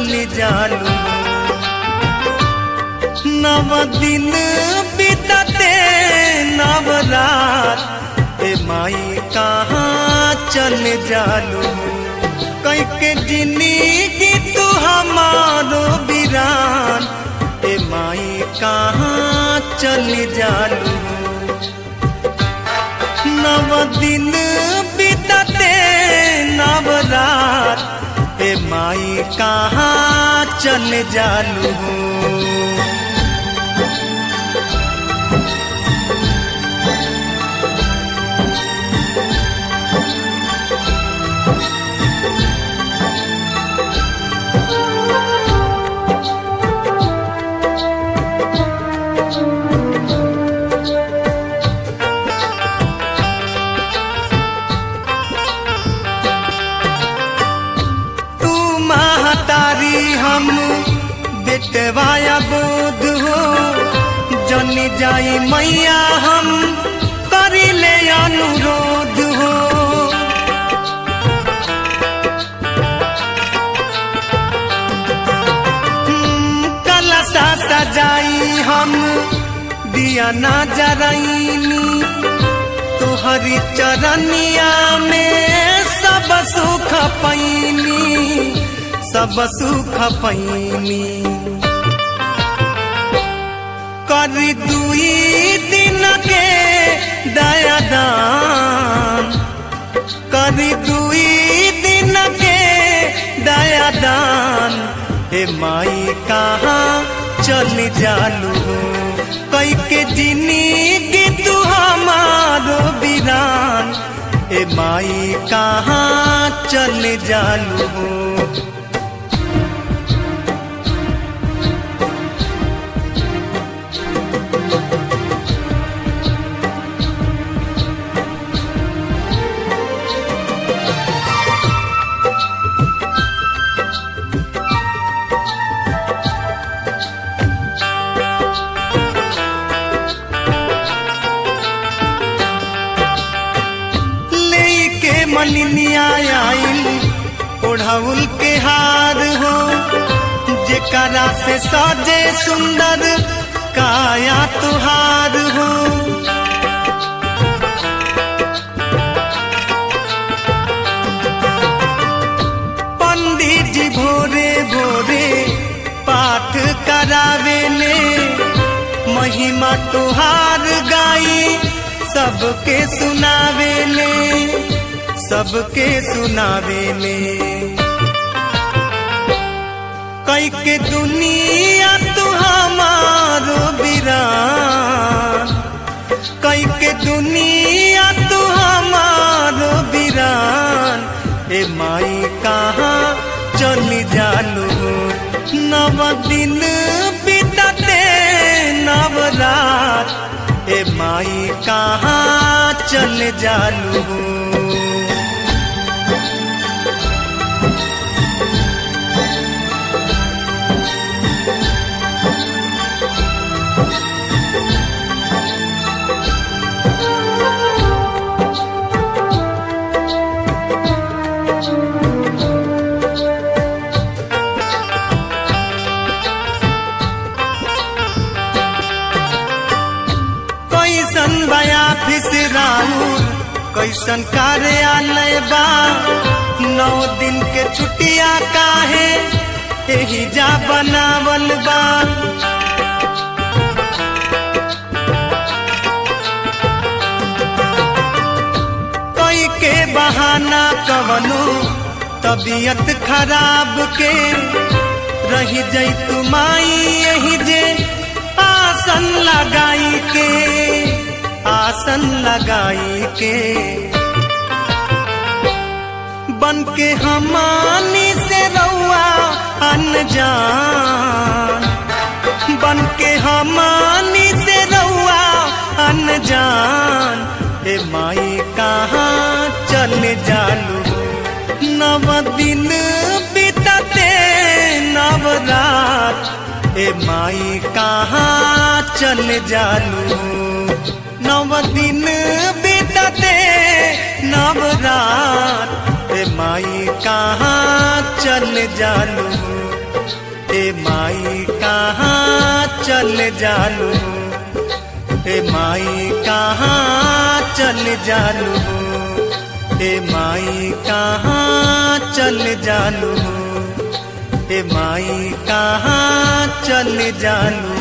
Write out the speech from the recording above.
चल जालू नव दिन बीतते नव रात ए माई कहाँ चल जालू कई के जिंदगी तू हमारो बिरान ए माई कहाँ चल जालू नव दिन बीतते नव रात ए माई कहाँ चल जालू तू महतारी हम बेटवाया बोध हो जनी जाई मैया हम करी ले अनुरोध हो हम्म, कलशा सजाई हम दिया ना जराइनी तुहरी चरनिया में सब सुख पैनी सब सुख पैनी कर दुई दिन के दया दान कर दुई दिन के दया दान हे माई कहाँ चल जालू कई के जिंदगी तू हमारो बिरान ए माई कहाँ चल जालू लेके मलिनिया आइल ओढ़ाउल के हार हो जेकरा से सजे सुंदर काया तुहार हो पंडित जी भोरे भोरे पाठ करावेले महिमा तुहार गाई सबके सुनावेले सबके सुनावेले कई के दुनिया तू हमारो बिरान कई के दुनिया तू हमारो बिरान ए माई कहाँ चली जालू नव दिन बीतते नव रात ए माई कहाँ चल जालू कैसन बया फिसराउर कैसन कार्यालय बा नौ दिन के छुट्टिया काहे एही जा बनावल बा कोई के बहाना कवनो तबीयत खराब के रही जई तुमाई यही जे आसन लगाई के आसन लगाई के बन के हमानी से रउआ अनजान बन के हमानी से रउआ अनजान ए माई कहाँ चल जालू नव दिन बीतते नव रात ए माई कहाँ चल जालू नव दिन बीतते नव रात ए माई कहाँ चल जालू ए माई कहाँ चल जालू ए माई कहाँ चल जालू ए माई कहाँ चल जालू ए माई कहाँ चल जालू